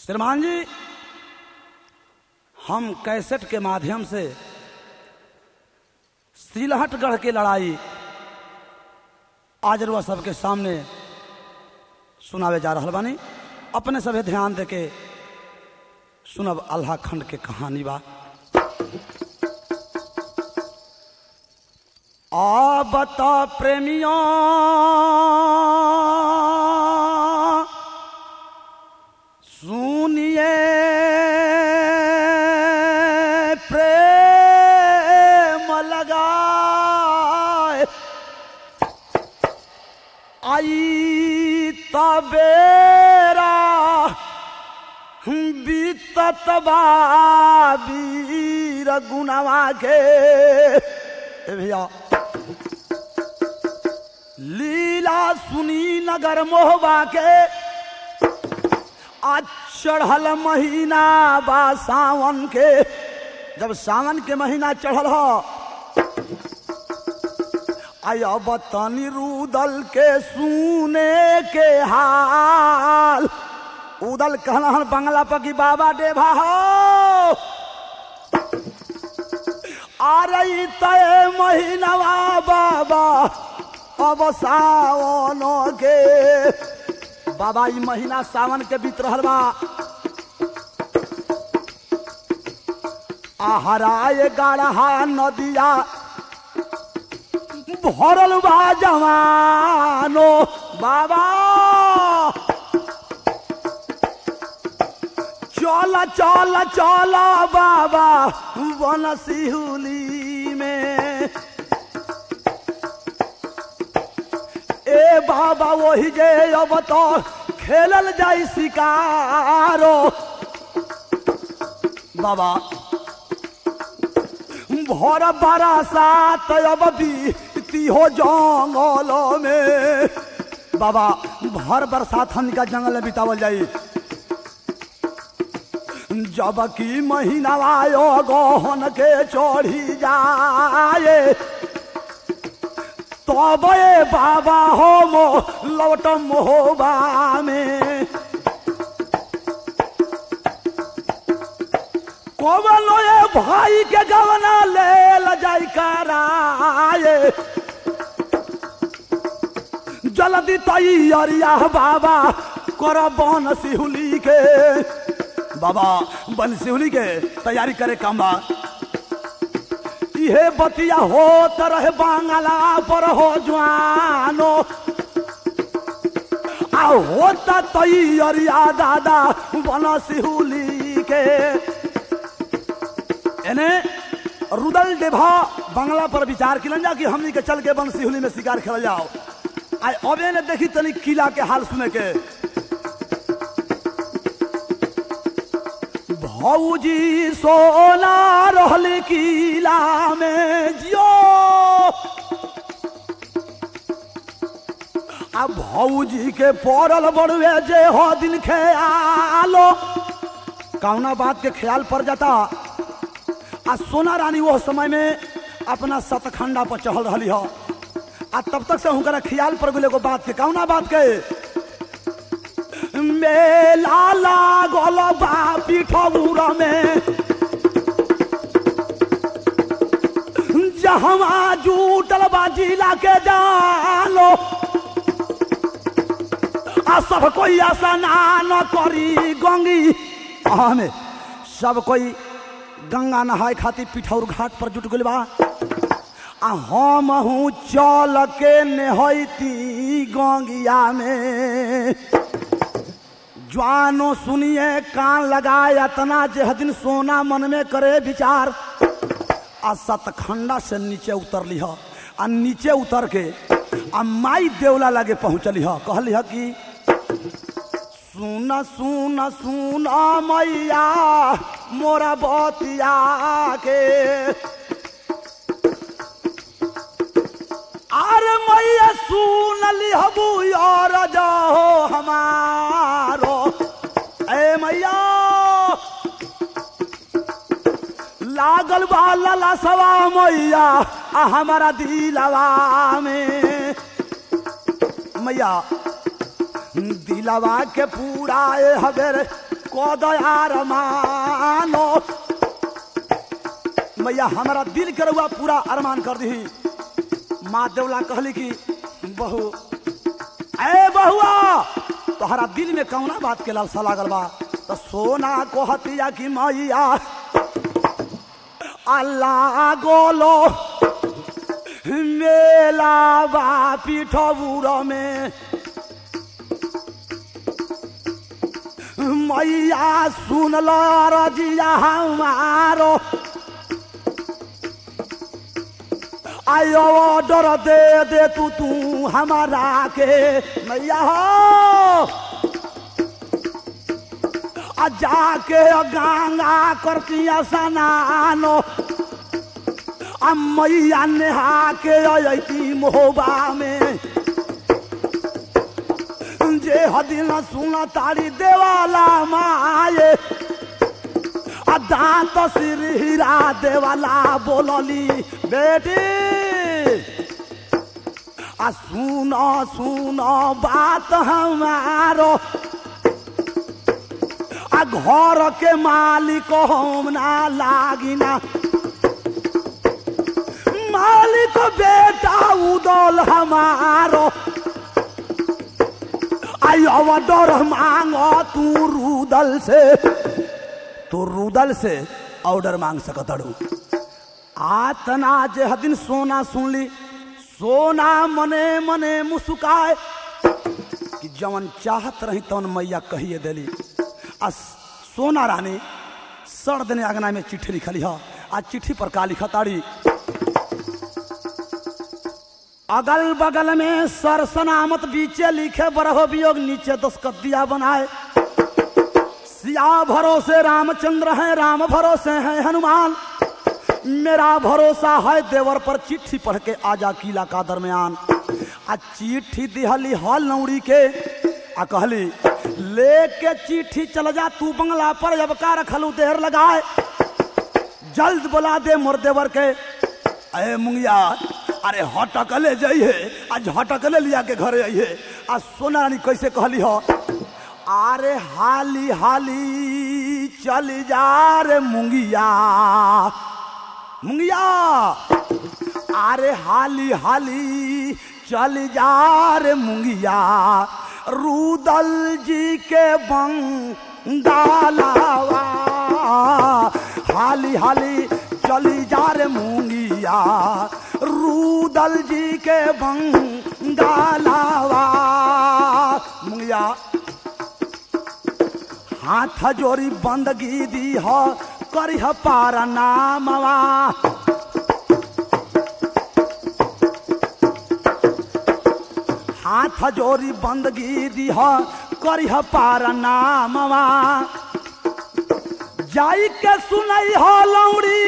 श्रीमान जी हम कैसेट के माध्यम से सिलहटगढ़ की लड़ाई आज रुआ सबके सामने सुनावे जा रहा बानी अपने सभे ध्यान दे के सुनब अल्लाह खंड के कहानी बा आ बता प्रेमियों सुनिए प्रेम लगाए आई तबेरा बीतत बा वीर गुनवा के ए भैया लीला सुनी नगर मोहबा के आज चढ़ल महीना बा सावन के जब सावन के महीना चढ़ल हो आय अब तनी रुदल के सुने के हाल उदल कहलन बंगला पर कि बाबा देवा हो आ रही तय महीनवा बाबा अब सावन के बाबा ई महीना सावन के बीत रहल बा आहराए गाढ़ा नदिया भरल बा जवानो बाबा चल चल चल बाबा बनसिहुली में ए बाबा वही जे अब तो खेलल जाई शिकारो बाबा भर बारा सात अब बीती हो जंगल में बाबा भर बरसात हमका जंगल में बितावल जाई जब की महीना आयो गहन के चढ़ी जाए तब ए बाबा हो मो लौट मोहबा में कोवलो ए भाई के गवना ले ल जाई कराए जल्दी तैयारिया बाबा कर बन सिहुली के बाबा बन सिहुली के तैयारी करे काम बा इहे बतिया हो तरह बांगला पर हो जवानो आ होता तैयारिया दादा बन सिहुली के एने रुदल देभा बंगला पर विचार किलन जा कि हमनी के चल के बन सिहुली में शिकार खेल जाओ आई अबे ने देखी तनी किला के हाल सुने के भौजी सोना रहल किला में जियो आ भौजी के पड़ल बड़ुए जे हो दिन ख्यालो कौना बात के ख्याल पड़ जाता आ सोना रानी वो समय में अपना सतखंडा पर चढ़ल रही हो आ तब तक से हुनकर ख्याल पड़ गए एगो बात के कौना बात के मेला लागल बा पीठौर में जहवा जूटल बा जिला के जानो आ सब कोई स्नान करी गंगी हमें सब कोई गंगा नहाए खातिर पिठौर घाट पर जुट गइल बा आ हम हूँ चल के नेहती गंगिया में ज्वानो सुनिए कान लगाए अतना जे दिन सोना मन में करे विचार आ सतखंडा से नीचे उतरली ह आ नीचे उतर के आ माई देवला लगे पहुंचली ह कहली ह कि सुन सुन सुन मैया मोरा बतिया के अरे मैया सुन लिहबू यार जाहो हमारो ए मैया लागल बा लला सवा मैया आ हमारा दिलवा में मैया दिलवा के पूरा ए हबेर कोदयार मानो मैया हमारा दिल के रउआ पूरा अरमान कर दी माँ देवला कहली कि बहू ए बहुआ तोहरा दिल में कौना बात के लालसा लागल बा तो सोना कहतिया कि मैया अल्लाह गोलो मेला बा पीठबुर में मैया सुन लो रजिया हमारो आयो ऑर्डर दे दे तू तू हमारा के मैया हो आ जाके गंगा करती स्नानो आ मैया नेहा के अयती मोहबा में जे हदिन सुन तारी देवाला माए आ दांत सिर हीरा देवाला बोलली बेटी आ सुनो सुनो बात हमारो आ घर के मालिक हम ना लागिना मालिक बेटा उदल हमारो आई ऑर्डर मांगो तू रुदल से तू रुदल से ऑर्डर मांग सकतड़ू आतना जे हदिन सोना सुन ली सोना मने मने मुस्काए कि जवन चाहत रही तवन मैया कहिए देली आ सोना रानी सड़ देने अगना में चिट्ठी लिखली ह आ चिट्ठी पर का लिखा ताड़ी अगल बगल में सर सनामत बीचे लिखे बरहो वियोग नीचे दस्कत बनाए सिया भरोसे रामचंद्र है राम भरोसे है हनुमान मेरा भरोसा है देवर पर चिट्ठी पढ़ के आजा किला का दरमियान आ चिट्ठी दिहली हल नौड़ी के आ कहली लेके चिट्ठी चल जा तू बंगला पर अब का रखलू देर लगाए जल्द बुला दे मोर देवर के अरे मुंगिया अरे हटकले जाइए आज हटकले लिया के घरे आइए आ सोना रानी कैसे कहली हो अरे हाली हाली चल जा रे मुंगिया मुंगिया अरे हाली हाली चल जा रे मुंगिया रूदल जी के बंगालावा हाली हाली चली जा रे मुंगिया रूदल जी के बंगालावा मुंगिया हाथ जोड़ी बंदगी दी हो करिह पारा नामवा हाथ जोड़ी बंदगी दी हो करिह पारा नामवा जाई के सुनई हो लौड़ी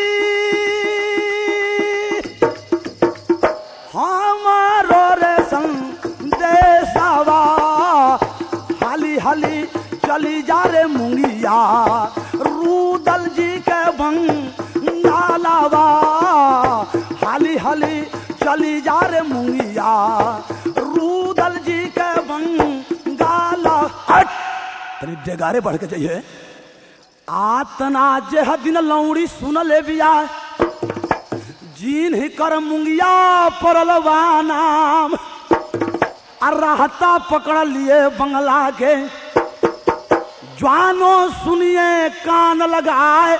हमारो रे संदेशवा हाली हाली चली जा रे मुंगिया रूदल जी के बंगालावा हाली हाली चली जा रे मुंगिया रूदल जी के बंगाला हट तनी डेगारे बढ़ के जाइए आतना जे दिन लौड़ी सुन ले बिया जीन ही कर मुंगिया परलवा नाम आ रहता पकड़ लिए बंगला के ज्वानो सुनिए कान लगाए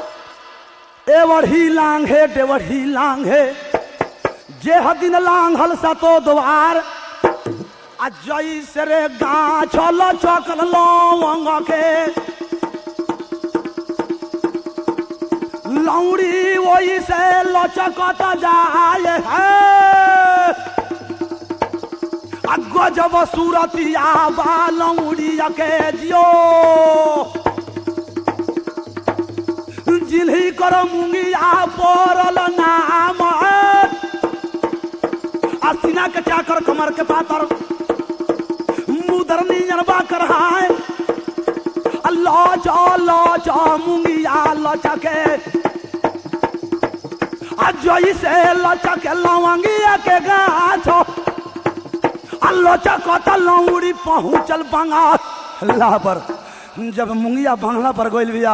एवढ़ी लांघे डेवढ़ी लांघे जे हदिन लांघल सतो द्वार आ जई से रे गाछ लचकल लौंग के लौड़ी वही से लचकत जाए है आ गजब सूरतिया बा लौड़ी के जियो जिन्ही कर मुंगिया पड़ल नाम आ सीना के चाकर कमर के पातर मुदरनी जनबा कर हाय लच लच मुंगिया लचके आ जैसे लचके लवंगिया के गाछ आ लचकत लौड़ी पहुँचल बंगाल अल्लाह पर जब मुंगिया बांग्ला पर गोइल बिया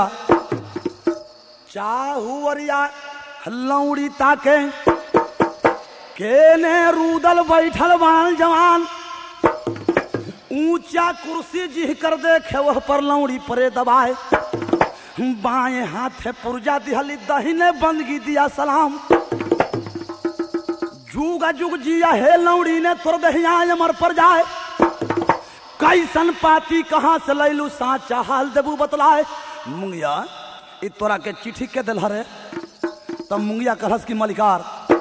चाहुवरिया लौड़ी ताके केने रूदल बैठल बाण जवान ऊंचा कुर्सी जिह कर देखे वह पर लौड़ी परे दबाए बाएं हाथे पुर्जा दिहली दहिने बंदगी दिया सलाम जुगा जुग जिया हे लौड़ी ने तोर दहिया अमर पर जाए कैसन पाती कहाँ से लैलू साचा हाल देबू बतलाए मुंगिया इ तोरा के चिट्ठी के दिल हरे तब मुंगिया कहस की मलिकार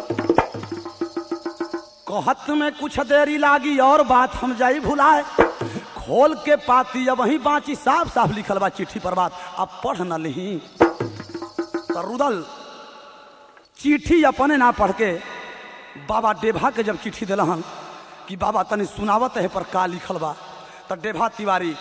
कहत में कुछ देरी लागी और बात हम जाई भुलाए खोल के पाती अब वही बाची साफ साफ लिखल बा चिट्ठी पर बात अब पढ़ न लिही तो रुदल चिट्ठी अपने ना पढ़ के बाबा डेभा के जब चिट्ठी दिलहन कि बाबा तनी सुनावत है पर का लिखल बा तो डेभा तिवारी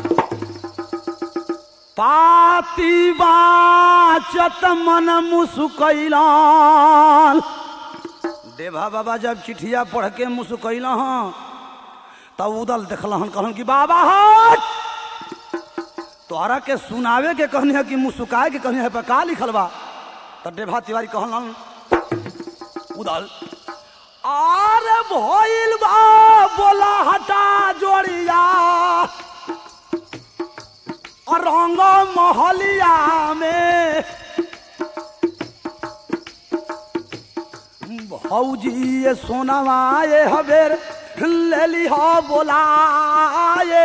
पाती बाचत मन मुसुकैलान डेभा बाबा जब चिट्ठिया पढ़ के मुसुकैल हँ तब उदल देखलहन कहलन कि बाबा हट तोहरा के सुनावे के कहनी है कि मुसुकाए के कहनी है पर का लिखल बा तो डेभा तिवारी कहलन उदल आरे भइल बा बोला हटा जोड़िया और रंग महलिया में भौजी ये सोनावा ये हबेर ले ली हो बोलाए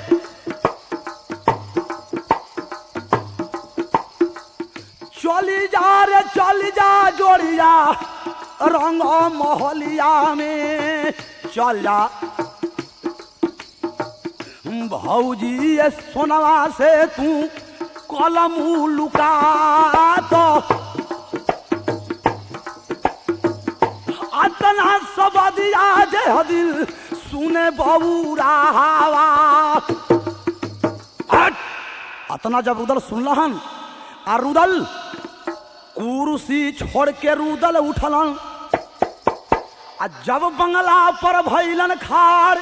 चली जा रे चली जा जोड़िया रंग मोहलिया में चल जा भौजी ये सोनवा से तू कलम लुका तो अतना सब दिया जे दिल सुने बबूरा हवा हट! अतना जब रुदल सुनलहन आ रुदल कुर्सी छोड़ के रुदल उठलन आ जब बंगला पर भैलन खार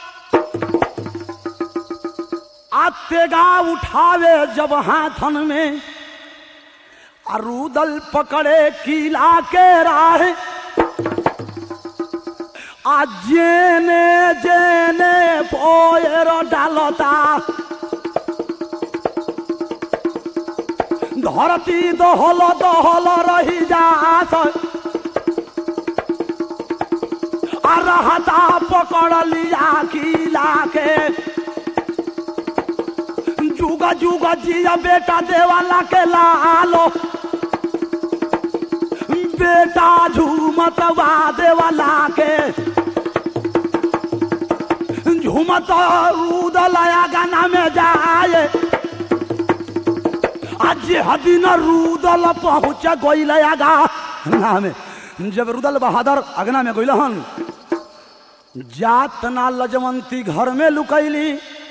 आ तेगा उठावे जब हाथन में आ रुदल पकड़े किला के राह आ जेने जेने पोएर डालता धरती दहल दहल रही जास आ रहता पकड़ लिया किला के जुगा जुगा जिया बेटा देवाला के लालो बेटा झूमत देवाला के झूमत रूदलया गाना में जाए आज हदिन रूदल पहुंच गईल आगा ना में जब रुदल बहादुर अगना में गईल हन जात ना लजवंती घर में लुकैली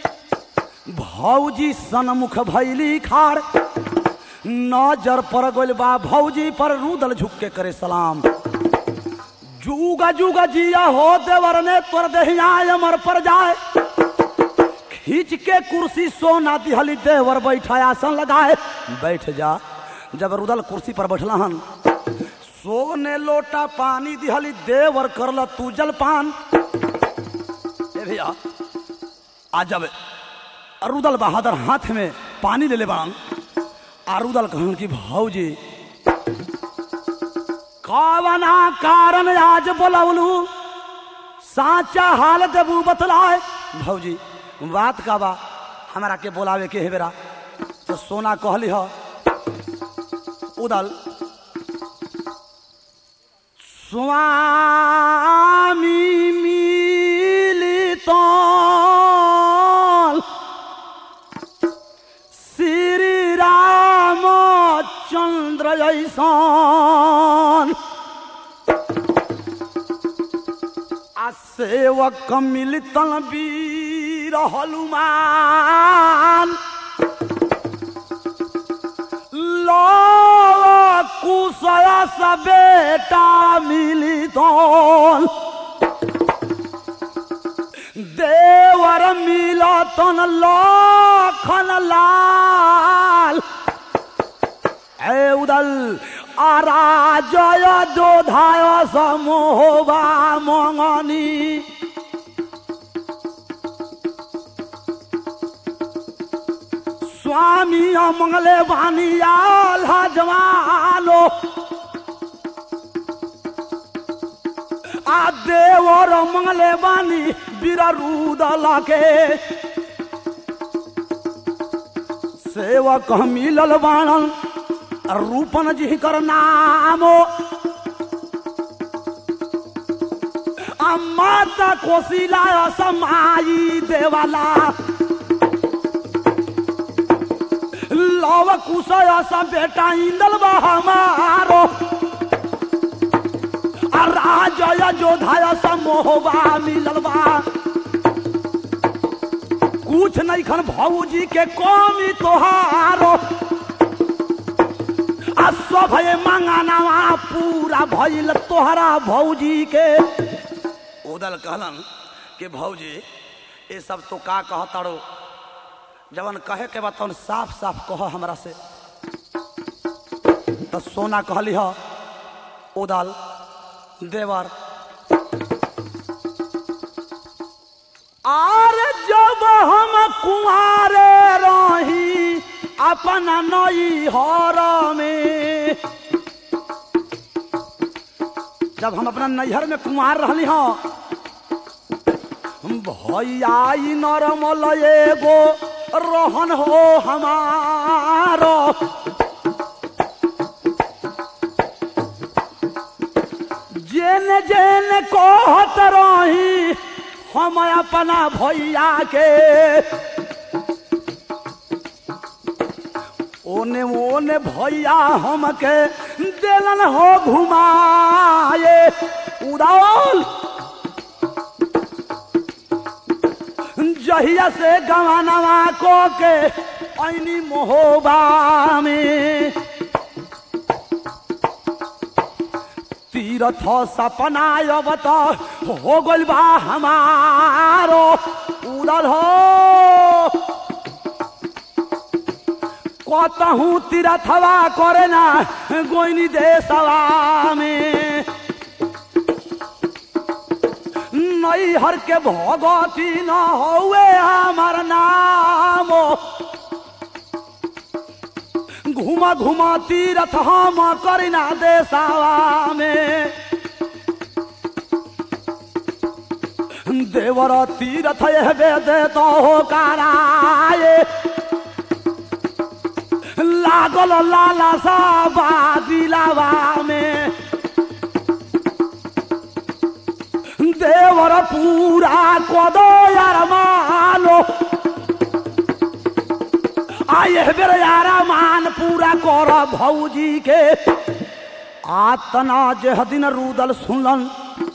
भौजी सनमुख भैली खार नजर पर गईल बा भौजी पर रुदल झुक के करे सलाम जुगा जुगा जिया हो देवर ने तोर देहिया अमर पर जाए खींच के कुर्सी सोना दिहली देवर बैठा आसन लगाए बैठ जा जब रुदल कुर्सी पर बैठला हन सोने लोटा पानी दिहली देवर करल तू जलपान ए भैया आ जब रुदल बहादुर हाथ में पानी ले ले बान आ रुदल कहन की भौजी कावना कारण आज बोलवलू साचा हाल देबू बतलाए भौजी बात का बा हमारा के बोलावे के है बेरा तो सोना कहली हो उदल स्वामी मिलित श्री रामचंद्र जैसन आ सेवक मिलतन वीर हनुमान लो कुशल स बेटा मिलितन देवर मिलतन लोक मखन लाल ए उदल आरा जय जोधाय समोहबा मंगनी स्वामी मंगले बानी आल जवालो आ देवर मंगले बानी बिररूदल के सेवक मिलल बाणन रूपन जी कर नामो आ माता कोशिला समाई देवाला लव कुशय सब बेटा इंदल बा हमारो आ राजय जोधाय सब मोहबा मिलल बा कुछ नहीं खन भौजी के कमी तोहारो आ सब है मंगानावा पूरा भइल तोहरा भौजी के उदल कहलन कि भौजी ये सब तो का कहतारो जवन कहे के बाद साफ साफ कह हमरा से तो सोना कहली ह उदल देवर आर जब हम कुआरे रही अपना नई हर में जब हम अपना नैहर में कुमार रहली हाँ भैया ई नरमल एगो रहन हो हमारो जेन जेन कहत रही हम अपना भैया के ओने ओने भैया हमके दिलन हो घुमाए उड़ाल जहिया से गवानवा को के ऐनी मोहबा में तीरथ सपना अब तो हो गइल बा हमारो उड़ल हो कतहूँ तीरथवा करे ना गोइनी देशवा में नैहर के भगती न हौवे हमार नाम घुमा घुमा तीरथ हम करिना देशवा में देवर तीरथ हेबे दे तो हो कराए लागल लाला सा बादिलावा में देवर पूरा कदो यार मानो आये बेर यारा मान पूरा कर भौजी के आतना जे दिन रूदल सुनलन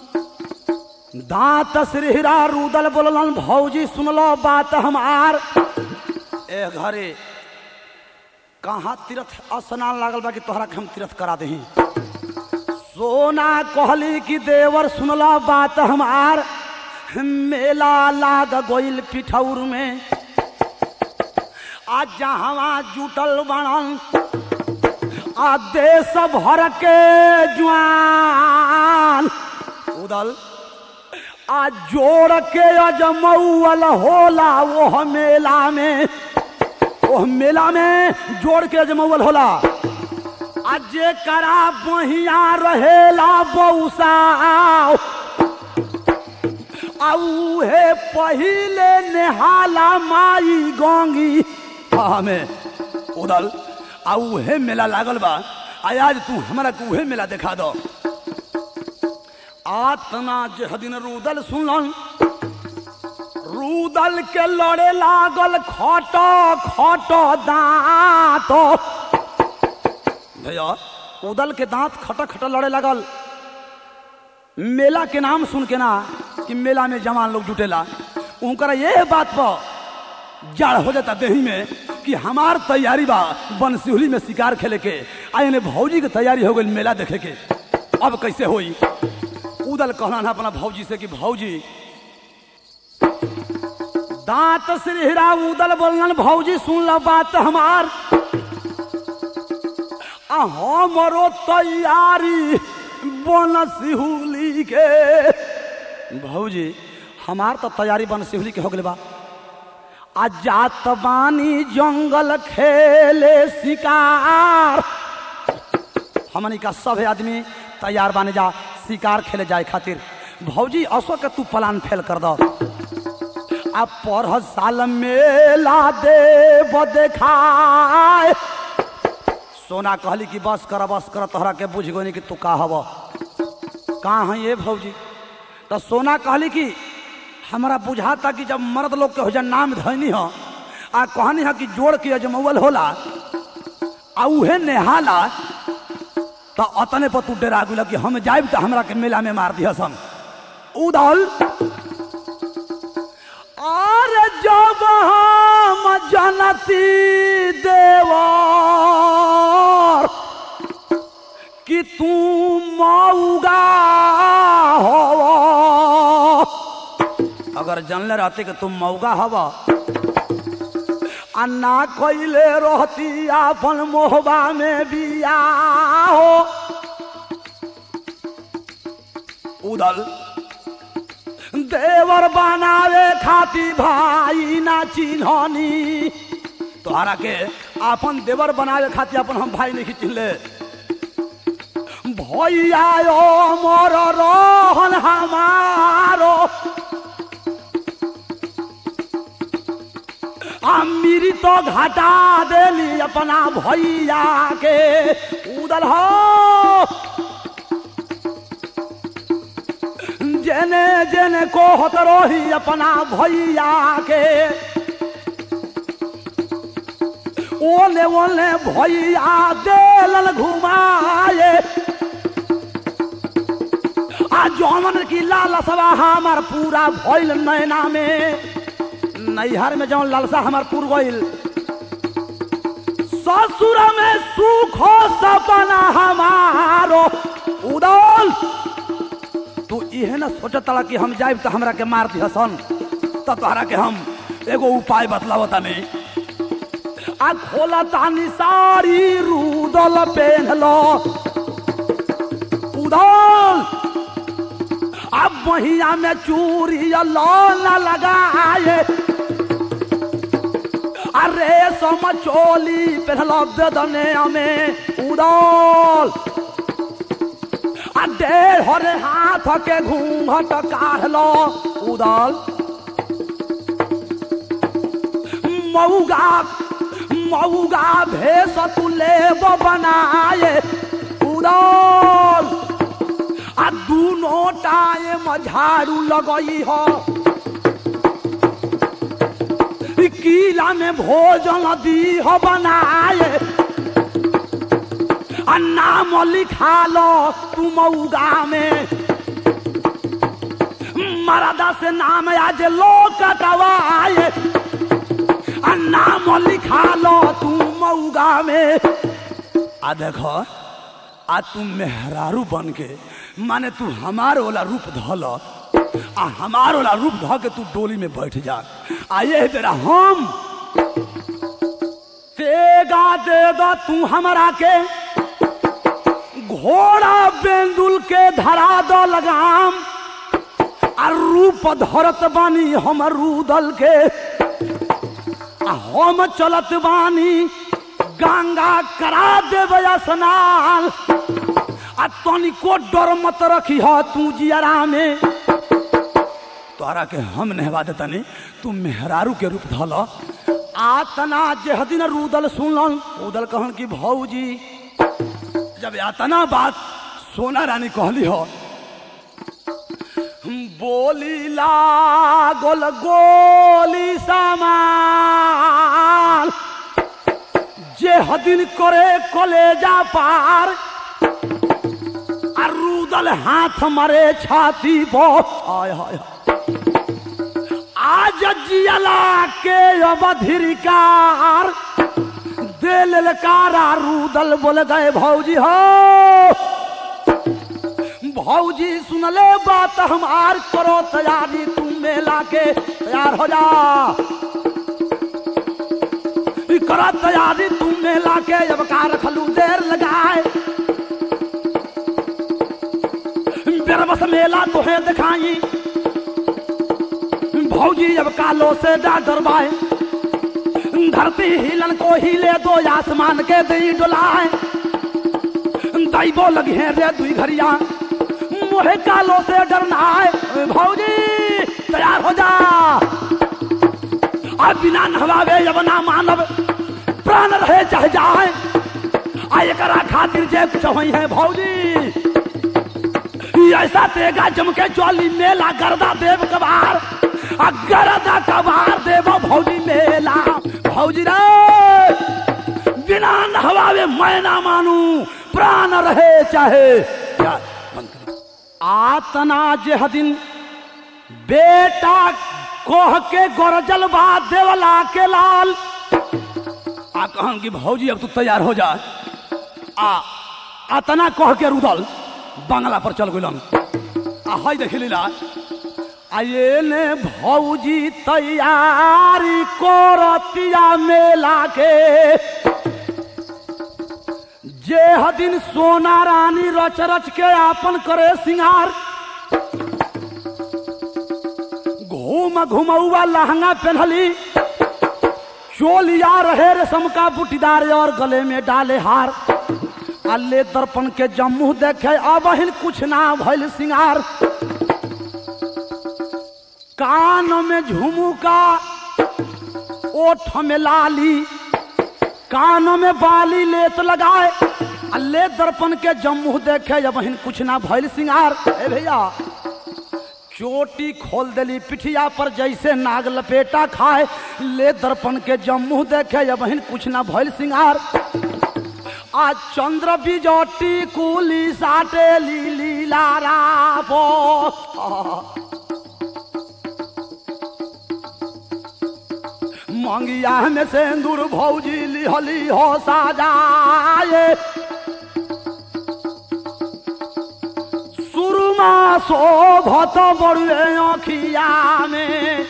दांत श्रीहरा रूदल बोललन भौजी सुनलो बात हमार ए घरे कहाँ तीर्थ स्नान लागल बा कि तोहरा के हम तीर्थ करा दही सोना कहली कि देवर सुनला बात हमार मेला लाग गइल पिठौर में आज जहवा जुटल बनल आ देश भर के जुआन उदल आ जोड़ के अजमौल होला वो मेला में ओह मेला में जोड़ के अजमौल होला आ जेकरा बहिया रहेला बौसा आ उहे पहिले नेहाला माई गंगी हमें उदल आ उहे मेला लागल बा आ आज तू हमरा के उहे मेला देखा दो आतना जे दिन रूदल सुनलन रूदल के लड़े लागल खट खट दांत भैया उदल के दांत खट खट लड़े लगल मेला के नाम सुन के ना कि मेला में जवान लोग जुटेला उनकरा ये बात पर जड़ हो जाता देही में कि हमार तैयारी बा बनसिहुली में शिकार खेले के आ ने भौजी के तैयारी हो गई मेला देखे के अब कैसे होई उदल कहना अपना भौजी से कि भौजी दांत सिरहिरा उदल बोलन भौजी सुन लो बात हमार आ हमरो तैयारी बन सिहुली के भौजी हमार तो तैयारी बन सिहुली के हो गले बा आ जात बानी जंगल खेले शिकार हमनी का सब आदमी तैयार बाने जा शिकार खेले जाए खातिर भौजी असो के तू प्लान फेल कर दो आ पर साल मेला दे देखाए सोना कहली कि बस कर बस कर तोहरा के बुझ गोनी कि तू का हब कहाँ है ये भौजी तो सोना कहली कि हमारा बुझाता कि जब मर्द लोग के हो जा नाम धैनी हो आ कहनी है कि जोड़ के अजमौल होला आ उहे नेहाला तो अतने पर तू डरा गुला कि हम जाइब तो हमरा के मेला में मार दिया हम उदल और जब हम जनती देवर कि तू मऊगा हो अगर जानले रहते कि तुम मऊगा हव आ ना कैले रहती अपन मोहबा में बिया हो उदल देवर बनावे खाती भाई ना चिन्हनी तोहरा के अपन देवर बनावे खातिर अपन हम भाई नहीं चिन्हले भैया ओ मोर रोहन हमारो अमीरी तो घटा देली अपना भैया के उदल हो जेने जेने को होत रही अपना भैया के ओने ओने भैया देलन घुमाए आ जौमन की लालसवा हमार पूरा भइल नैना में नैहर में जौन लालसा हमार पूर गइल ससुर में सुख हो सपना हमारो उदल तू इहे न सोचत तड़ा कि हम जाइब तो हमरा के मार दी हसन तो तोहरा के हम एगो उपाय बतलाव तनी आ खोला तानी सारी रूदल पेन लो उदल अब महिया में चूरी लो न लगाए अरे सम चोली पहलो बेदने में उदल आ डेढ़ हरे हाथ के घूंघट काढ़लो उदल मऊगा मऊगा भेस तू लेब बनाए उदल आ दूनो टाइम झाड़ू लगई हो कीला में भोजन दी हो बनाए आ नाम लिखा लो तू मऊगा में मरदा से नाम आज लो कटवाए आ नाम लिखा लो तू मऊगा में आ देखो आ तू मेहरारू बन के माने तू हमार वाला रूप धल आ हमार वाला रूप ध के तू डोली में बैठ जा आ ये तेरा हम तेगा दे दो तू हमरा के घोड़ा बेंदुल के धरा दो लगाम आ रूप धरत बानी हम रूदल के आ हम चलत बानी गंगा करा देवे स्नान आ तनिको डर मत रखी ह तू जियरा में तोहरा के हम नहवा देतनी तू मेहरारू के रूप धल आतना जेह दिन रूदल सुनलन उदल कहन की भौजी जब यातना बात सोना रानी कहली हो बोली लागल गोली सामान जे हदिन करे कलेजा पार आ रूदल हाथ मारे छाती पर हाय हाय हाय। आज जियला के अवधिकार दे ललकारा रूदल बोल गए भौजी हो भौजी सुन ले बात हमार करो तैयारी तुम मेला के तैयार हो जा ई करो तैयारी तुम मेला के अब का रखलू देर लगाए बेरबस मेला तुहे दिखाई भौजी अब कालो से जा डरवाए धरती हिलन को हिले दो आसमान के दी डुलाए दैबो लगी है रे दुई घरिया मोहे कालो से डरना है भौजी तैयार हो जा अब बिना नहवावे जब ना मानव प्राण रहे चाहे जाए आ एकरा खातिर जे कुछ होई है भौजी ई ऐसा तेगा जम के चौली मेला गर्दा देव कबार आ गर्दा कबार देव भौजी मेला भौजी रे बिना नहवावे मैं ना मानू प्राण रहे चाहे क्या बंद करो। आतना जे दिन बेटा कोह के गोरजल बा देवला के लाल आ कहन कि भौजी अब तू तैयार हो जा आ आतना कह के रुदल बांग्ला पर चल गइलन आ हई देख लीला आ ये ने भौजी तैयारी करतिया मेला के जे हदिन सोना रानी रच रच के आपन करे सिंगार घूम घुमौआ लहंगा पहनली चोलिया रहे रेशम का बुटीदार और गले में डाले हार अल्ले दर्पण के जम्मू देखे अब हिन कुछ ना भइल सिंगार कान में झुमुका ओठ में लाली कान में बाली लेत लगाए अल्ले दर्पण के जम्मू देखे अब हिन कुछ ना भइल सिंगार ए भैया चोटी खोल देली पिठिया पर जैसे नाग लपेटा खाए ले दर्पण के जम्मू देखे अब हिन कुछ ना भइल सिंगार आज चंद्र बिजोटी कुली साटे लीली लारा पो मंगिया में सिंदूर भौजी लिहली हो साजाए सुरमा शोभत बड़ुए अखिया में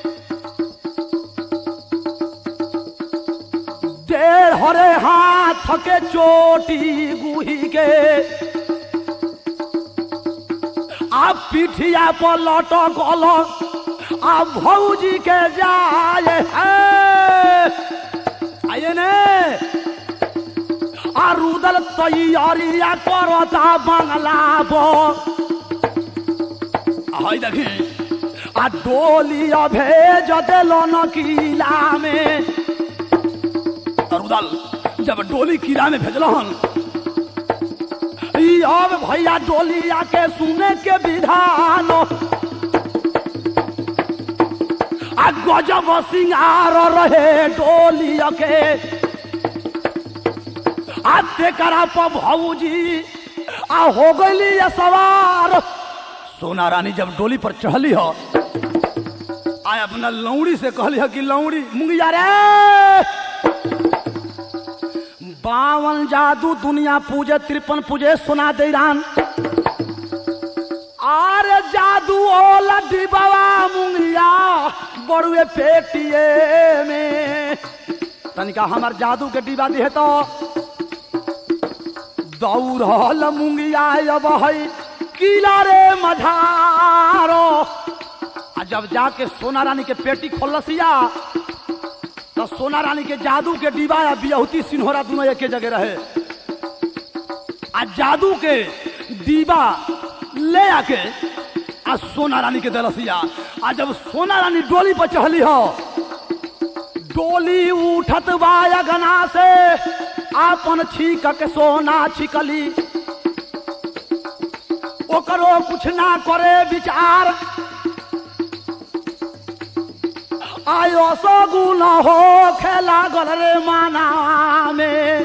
डेढ़ हरे हाथ के चोटी गुही के आ पिठिया पर लटकल आ भौजी के जाए है आइए ने आ रुदल तैयारिया करता बांग्ला पर हाय देखी आ डोली भेज देलो न किला में रुदल जब डोली किला में भेजल हन ई अब भैया डोली आके सुने के विधान आ गजब सिंगार रहे डोली के आ तेकरा पर भौजी आ हो गई ये सवार सोना रानी जब डोली पर चढ़ली हो आय अपना लौड़ी से कहली हो कि लौड़ी मुंगिया रे बावन जादू दुनिया पूजे तिरपन पूजे सोना दे रान आरे जादू ओला डिबावा मुंगिया बड़ुए पेटिए में तनिका हमार जादू के डिबा दिहे तो दौड़ल मुंगिया अब है किला रे मझारो आ जब जाके सोना रानी के पेटी खोलसिया तो सोना रानी के जादू के डिबा या बियहुती सिन्होरा दोनों एक जगह रहे आ जादू के डिबा ले आके आ सोना रानी के दलसिया आ जब सोना रानी डोली पर चढ़ली हो डोली उठत बा गना से आपन छीक के सोना छिकली ओकरो कुछ ना करे विचार आयो सगुन हो खेला गल रे माना में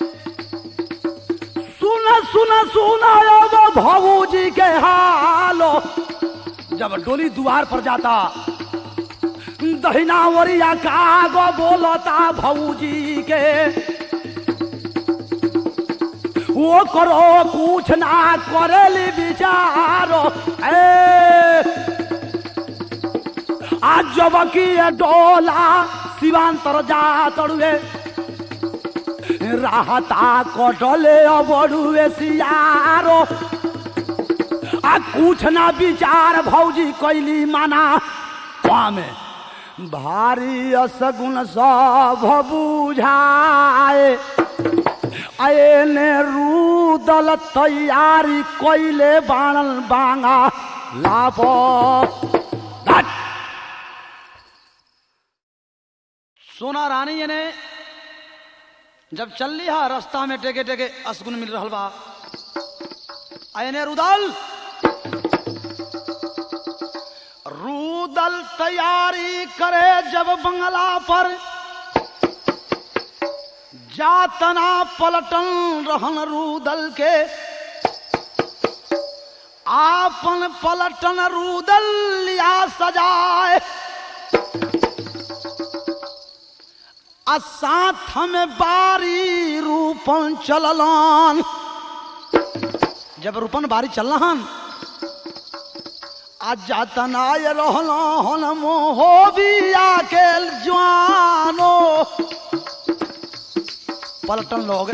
सुन सुन सुन अब भौजी के हालो जब डोली द्वार पर जाता दहिना वरिया कागो बोलता भौजी के वो करो कुछ ना करेली विचारो ए आज जब की ये डोला शिवांतर जा तड़ुए राहता कटले बड़ुए सियारो आ कुछ ना विचार भौजी कैली माना पामे भारी असगुन सब बुझाए आए ने रूदल तैयारी कैले बाणल बांगा लाभ सोना रानी ने जब चल लिया रास्ता में टेके टेके असगुन मिल रहा बा आयने रुदल रूदल तैयारी करे जब बंगला पर जातना पलटन रहन रूदल के आपन पलटन रूदल लिया सजाए आ साथ में बारी रूपन चललन जब रूपन बारी चलहन आज जातनाय रहल हन मोहो बिया के जवानो पलटन लोग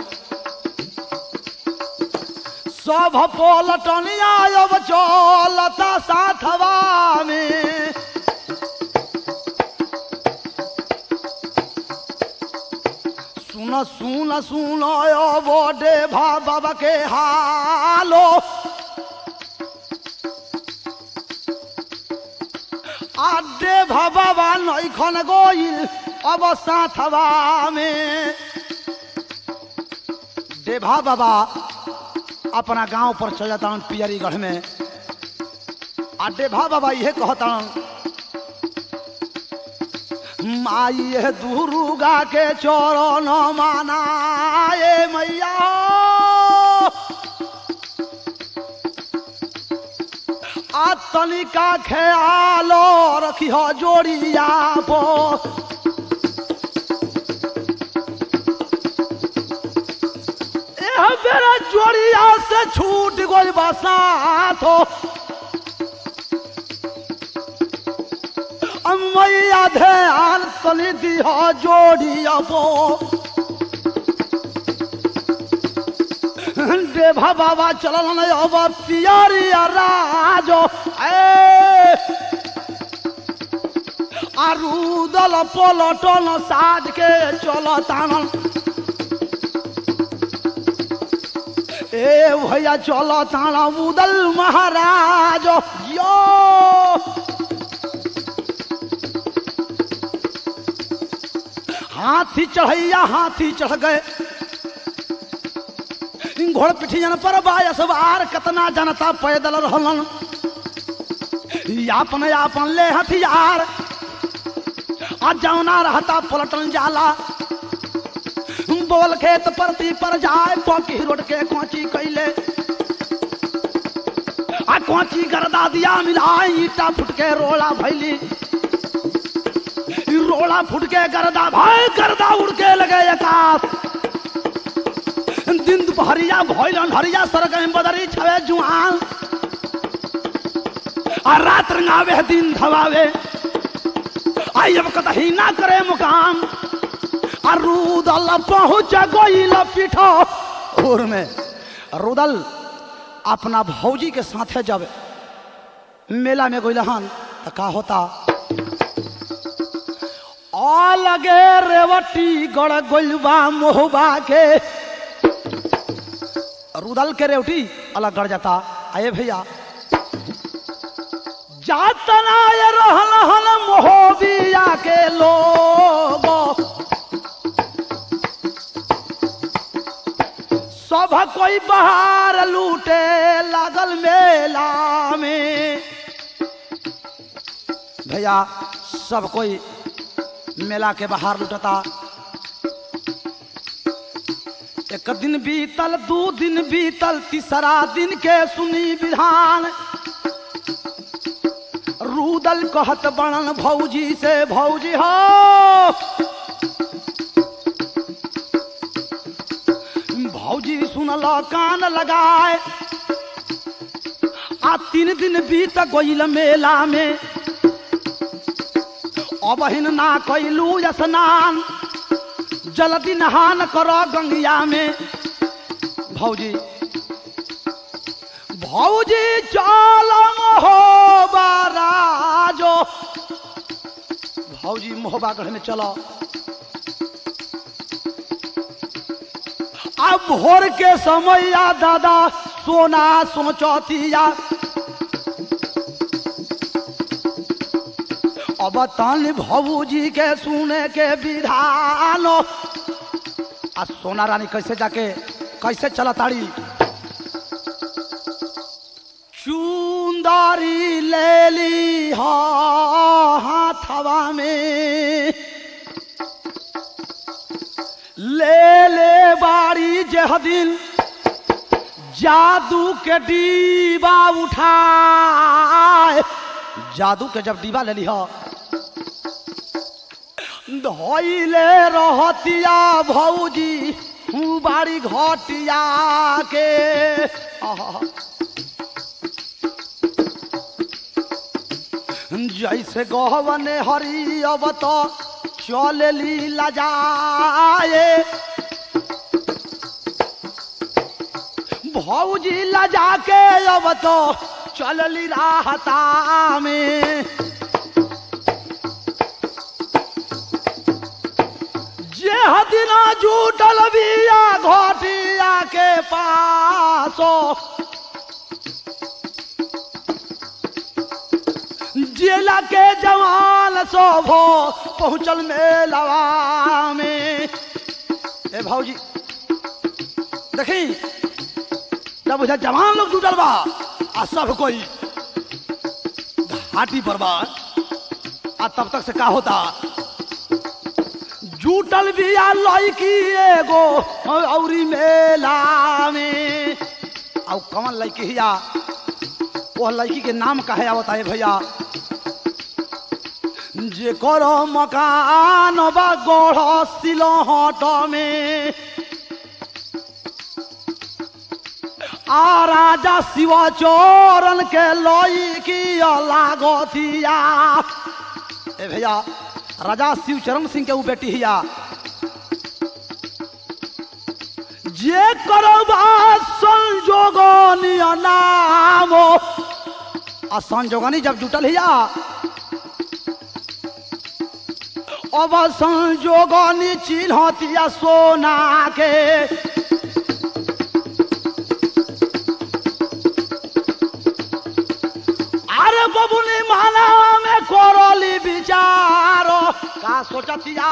सब पलटन आयब चलता साथवा में सुन सुन सुन बड़े भा बाबा के हालो आडे भा बाबा नैखन गोइल अब साथवा में देभा बाबा अपना गांव पर चल जाता पियरीगढ़ में आ देभा बाबा यह कहता माई है दुर्गा के चरण मानाए मैया आ तनिका ख्याल रखी हो जोड़िया पो एह बेरा जोड़िया से छूट गई बसात हो मैया ध्यान तली दिह जोड़ियबो देभा बाबा चलल नहीं अब पियरिया राजो ए आरुदल पलटन साज के चल तानल ए भैया चल ताना उदल महाराज यो हाथी चढ़ैया हाथी चढ़ गए घोड़ पिठियन पर बायसवार कतना जनता पैदल रहलन यापन यापन ले हथियार आ जौना रहता पलटन जाला बोल खेत परती पर जाए पकी रोड के कोची कैले आ कोची गर्दा दिया मिलाए ईटा फुट के रोला भैली रोड़ा फुट के गर्दा भाई गर्दा उड़ के लगे आकाश दिन दुपहरिया भोलन हरिया सरगम बदरी छवे जुआन आ रात रंगावे दिन धवावे आई अब कतही ना करे मुकाम आ रुदल पहुंच गईल पीठो उर में रुदल अपना भौजी के साथे जब मेला में गईल हन तो का होता लगे रेवटी गड़ गोलबा मोहबा के रुदल के रेवटी अलग गड़ जाता आए भैया जातना ये रहल हल मोहबिया के लोग सब कोई बाहर लूटे लागल मेला में भैया सब कोई मेला के बाहर लुटता एक दिन बीतल दू दिन बीतल तीसरा दिन के सुनी विधान रूदल कहत बनन भौजी से भौजी हो भौजी सुनल लो कान लगाए आ तीन दिन बीत गईल मेला में अबहिन ना कैलू स्नान जल्दी नहान करो गंगिया में भौजी भौजी चलम हो राजो भौजी मोहबागढ़ में चलो अब भोर के समय या दादा सोना सोचतिया अब तन भौजी के सुने के विधान आ सोना रानी कैसे जाके कैसे चला ताड़ी चुंदारी ले ली हो हाथवा में ले ले बारी जह दिन जादू के डीबा उठाए जादू के जब डीबा ले ली हो धोइले रहतिया भौजी हूँ बारी घटिया के आहा। जैसे गहवने हरी अब तो चलली लजाए भौजी लजा के अब तो चलली राहता में जे हदिना जुटल बिया घटिया के पासो जिला के जवान शोभो पहुंचल मेलवा में ए भौजी देखी जब उधर जवान लोग जुटल बा आ सब कोई घाटी पर बा आ तब तक से का होता जुटल बिया लड़की एगो औरी मेला में और कौन लड़की हिया वो लड़की के नाम कहे आवता है भैया जे करो मकान बा गढ़ सिलहट में आ राजा शिव चोरन के लड़की लागतिया ए भैया राजा शिव चरण सिंह के ऊ बेटी हिया जे करबा संजोगनी नाम आ संजोगनी जब जुटल हिया अब संजोगनी चिन्हतिया सोना के अरे बबुनी माना में करली विचारो का सोचतिया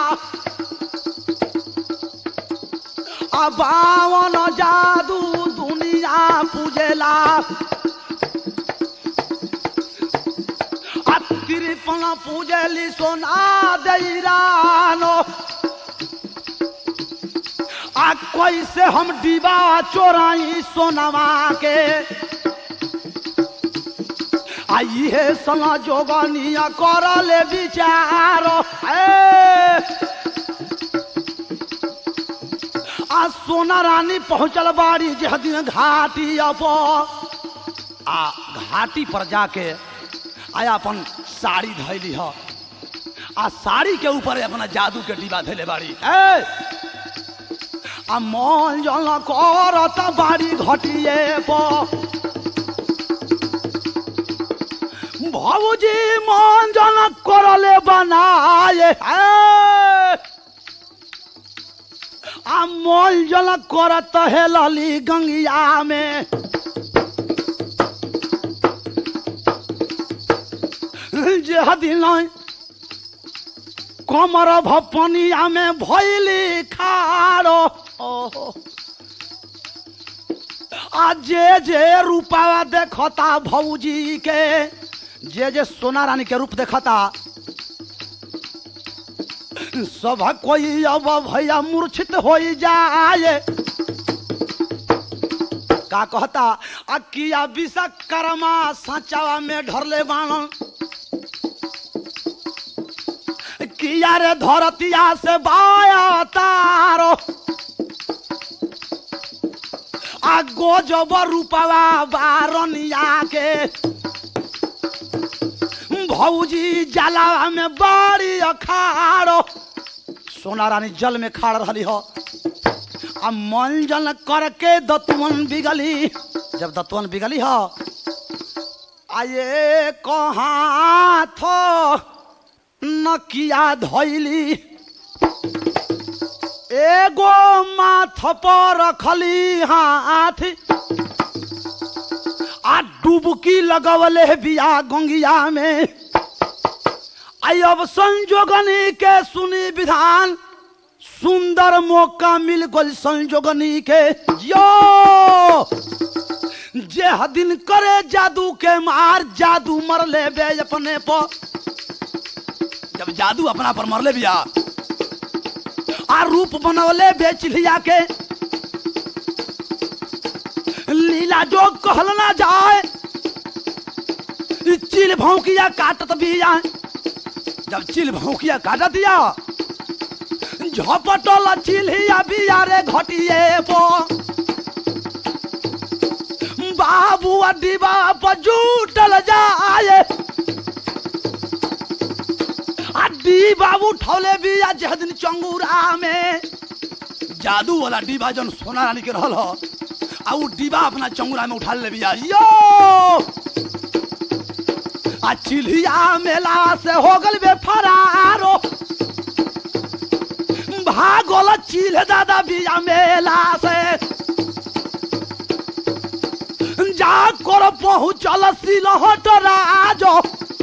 आ बावन जादू दुनिया पूजेला आ तिरपन पूजेली सोना दैरानो आ कैसे हम डिबा चोराई सोनवा के आ इहे सला जोगनिया करले विचार ए आ सोना रानी पहुंचल बाड़ी जे दिन घाटी अप आ घाटी पर जाके आया अपन साड़ी धैली ह आ साड़ी के ऊपर अपना जादू के डिब्बा धैले बाड़ी ए आ मन जल करत बाड़ी घटिए पर भौजी मन जन करले बनाए ए! आ मोल जल करत है लली गंगिया में जे हदिन कमर भपनिया में भैली खारो ओहो आ जे जे रूपावा देखता भौजी के जे जे सोना रानी के रूप देखता सब कोई अब भैया मूर्छित हो जाए का कहता आ किया विश्वकर्मा सचावा में ढरले बाण किया रे धरतिया से बाया तारो आ गोजब रूपवा बारनिया के भौजी जलावा में बाड़ी अखाड़ो सोना रानी जल में खाड़ रही हो आ मंजन करके दतवन बिगली जब दतवन बिगली हो आये कहाँ थो नकिया धैली एगो माथ पर रखली हाथ आ डुबकी लगवले बिया गंगिया में आई अब संजोगनी के सुनी विधान सुंदर मौका मिल गल संजोगनी के यो जे हदिन करे जादू के मार जादू मर ले बे अपने पर जब जादू अपना पर मर ले बिया आ रूप बनवले बेच लिया के लीला जो कहल ना जाए चिल भौंकिया काटत भी जाए जब चिल भौंकिया काटत दिया झपटल चिल्हिया बिया रे घटिए पो बाबू डिबा पर जूटल जाए अड्डी बाबू ठौले बिया जह दिन चंगूरा में जादू वाला डिबा जन सोना रानी के रहल ह आ उ डिबा अपना चंगूरा में उठा ले बिया यो आ चिल्हिया मेला से हो गल बे फरारो भागल चिल्ह दादा बिया मेला से जा कर पहुँचल सिलहट राजो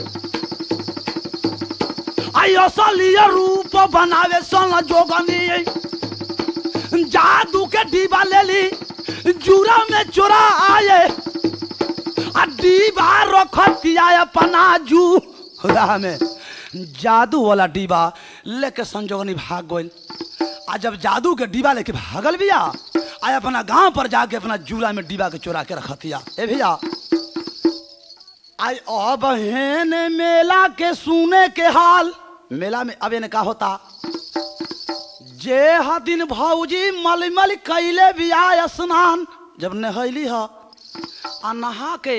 आई असली रूप बनावे सन जोगनी जादू के डिबा ले ली जूरा में चोरा आए आ डिबा रखतिया अपना जू राह में जादू वाला डिबा लेके संजोगनी भाग गइल आ जब जादू के डिबा लेके भागल बिया आ अपना गांव पर जाके अपना जूरा में डिबा के चोरा के रखतिया ए भैया आई अब हेन मेला के सुने के हाल मेला में अब का होता जे हा दिन भौजी मलमल कैले बिया स्नान जब नहैली ह आ नहा के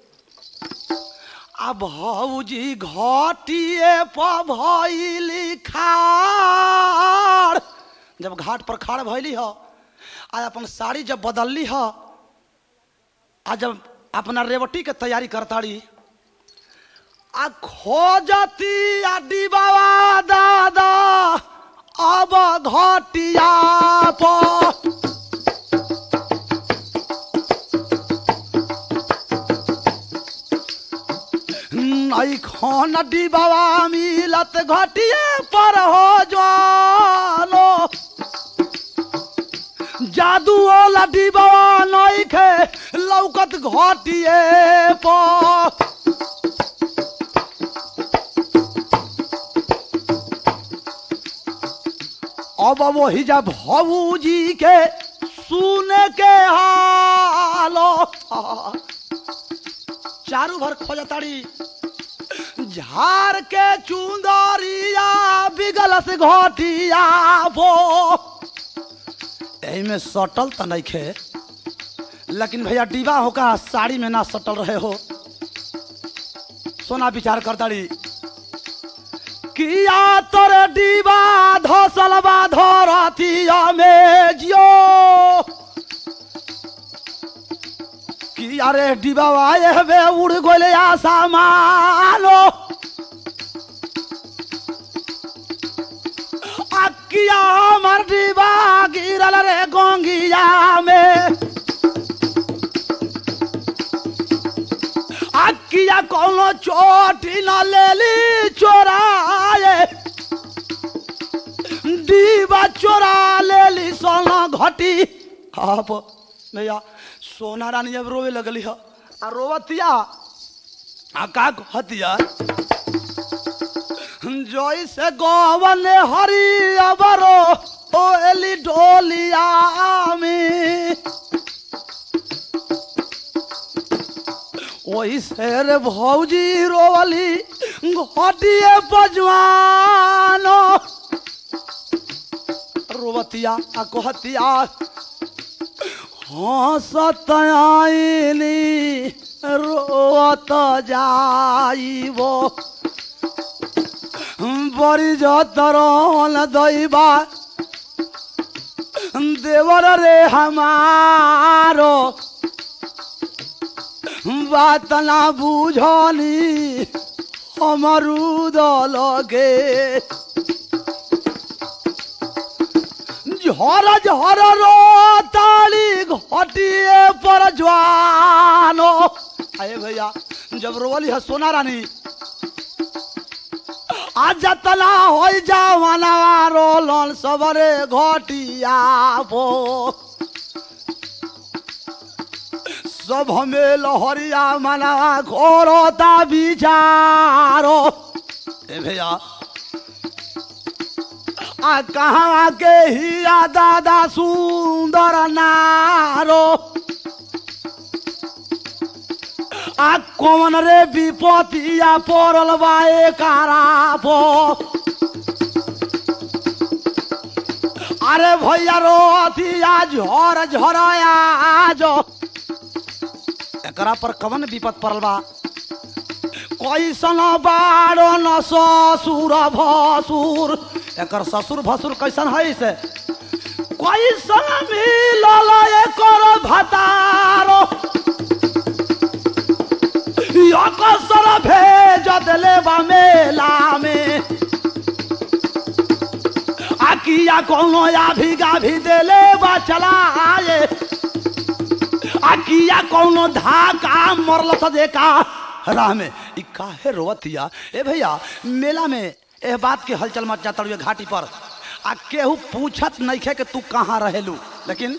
आ भौजी घाटिए पर भैली खाड़ जब घाट पर खाड़ भैली ह आ अपन साड़ी जब बदलली ह आ जब अपना रेवटी के तैयारी करताड़ी आ खोजती आ डिबावा दादा अब घटिया पर नई खान डिबावा मिलत घटिया पर हो जानो जादू वाला डिबावा नई खे लौकत घटिए पर अब वही जब भौजी के सुने के हालो चारू भर खोजताड़ी झार के चुंदरिया बिगल से घटिया बो एही में सटल त नहीं खे लेकिन भैया डिबा होका साड़ी में ना सटल रहे हो सोना विचार करताड़ी किया तोरे डिबा धसल बा धरतिया में जियो किया रे डिबा आए हवे उड़ गोले आसा मानो अकिया हमर डिबा गिरल रे गोंगिया में अकिया कोनो चोटी न लेली चोराए डीबा चोरा लेली सोना घटी आप भैया सोना रानी जब रोवे लगली ह आ रोवतिया आ का हतिया जोई से गोवन हरी अबरो ओ एली ढोलिया में वही शेर भौजी रोवली घटिए बजवानो रोवतिया आ कहतिया हंसत आईनी रोत जाइबो बड़ी जतरन दैबा देवर रे हमारो बात ना बुझनी अमरूद लगे झर झर रो ताली घटिए पर जवानो अरे भैया जब रोली है सोना रानी आज जतना हो जावाना रोलन सबरे घटिया बो सब हमें लहरिया मना घोरता विचारो ए भैया आ कहाँ के हिया दादा सुंदर नारो आ कौन रे विपतिया पड़ल बाए कारापो अरे भैया रो अथिया झर झरया जो एकरा पर कवन विपत पड़ल बा कैसन बारो न ससुर भसुर एकर ससुर भसुर कैसन है से कैसन मिलल एकर भतारो कसर भेज देले बा मेला में आकिया कोनो या भी गाभी देले बा चलाए आकिया कोनो धाका मरल त देखा राह में ई काहे रोवतिया ए भैया मेला में एह बात के हलचल मच जाता हुए घाटी पर आ केहू पूछत नइखे कि तू कहाँ रहेलू लेकिन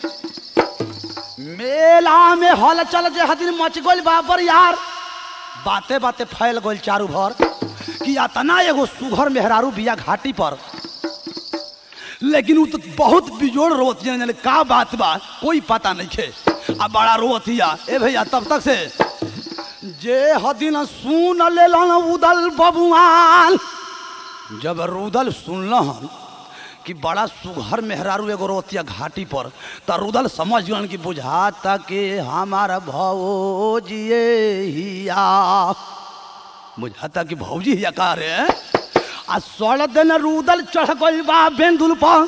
मेला में हलचल जे हदिन मच गइल बाबर यार बाते बाते फैल गइल चारू भर कि अतना एगो सुघर मेहरारू बिया घाटी पर लेकिन उ तो बहुत बिजोड़ रोवतिया जाने का बात बा कोई पता नहीं खे आ बड़ा रोवतिया ए भैया तब तक से जे हदिन सुन लेलन उदल बबुआन जब रुदल सुनलन कि बड़ा सुघर मेहरारू एगो रोतिया घाटी पर त रुदल समझ गलन कि बुझाता कि हमार भौजिए हिया बुझाता कि भौजी हिया का रे आ सड़ दिन रुदल चढ़ गइल बा बेंदुल पर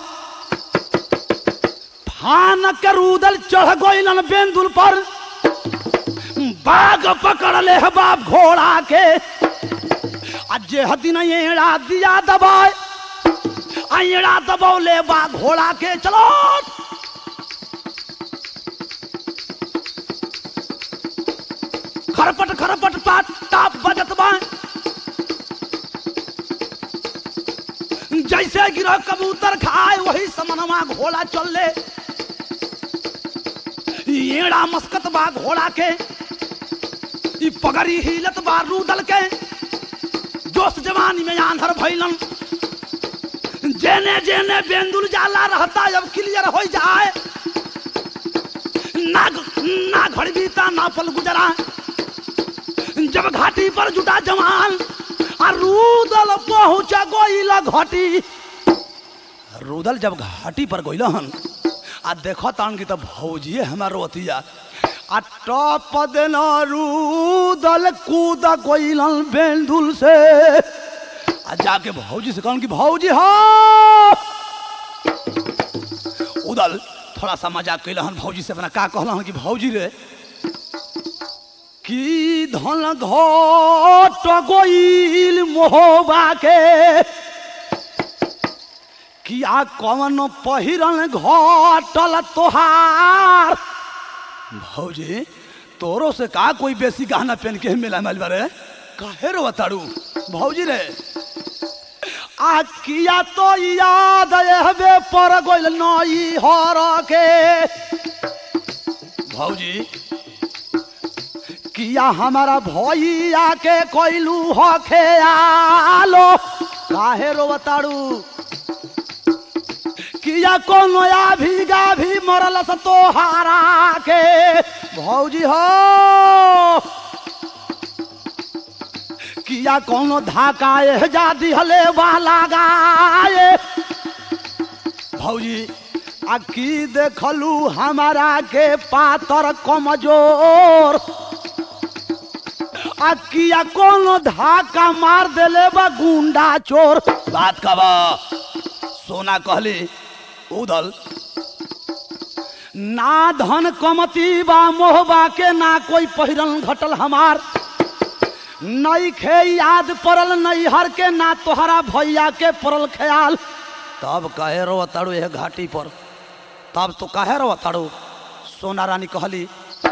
फान के रुदल चढ़ गइलन बेंदुल पर बाघ पकड़ ले है बाप घोड़ा के आ जे हदिन एड़ा दिया दबाए आ एड़ा दबौले बा घोड़ा के चलो खरपट खरपट पाट टाप बजत बा जैसे गिरह कबूतर खाए वही समनवा घोड़ा चल ले एड़ा मस्कत बा घोड़ा के ई पगड़ी हिलत बा रूदल के दोस्त जवानी में आंधर भैलन जेने जेने बेंदुल जाला रहता जब क्लियर हो जाए ना ना घड़ बीता ना पल गुजरा जब घाटी पर जुटा जवान आ रूदल पहुंच गोइल घाटी रूदल जब घाटी पर गोइल हन आ देखो तान की तो भौजिए हमार रोतिया आ टप देना रूदल कूद गोइलन बेंदुल से आ जाके भौजी से कहन कि भौजी हो उदल थोड़ा सा मजाक कैलहन भौजी से अपना का कहलन कि भौजी रे की धन घट गोइल मोहबा के किया कवन पहिरन घटल तोहार भौजी तोरो से का कोई बेसी गहना पहन के मिला मिल बारे काहे रो तारू भौजी रे आ किया तो याद हबे पर गोइल नई हर के भौजी किया हमारा भैया के कोइलू हो खेयालो काहे रो तारू किया कोनो या भी गा भी मरल स तोहारा के भौजी हो किया कोनो धाकाए जा दिहले वाला गाए भौजी आ की देखलू हमारा के पातर कमजोर आ किया कोनो धाका मार देले बा गुंडा चोर बात का बा सोना कहली उदल ना धन कमती बा मोहबा के ना कोई पहिरन घटल हमार नई खे याद पड़ल नैहर के ना तोहरा भैया के पड़ल ख्याल तब कहे रो ताड़ू यह घाटी पर तब तो कहे रो ताड़ू सोना रानी कहली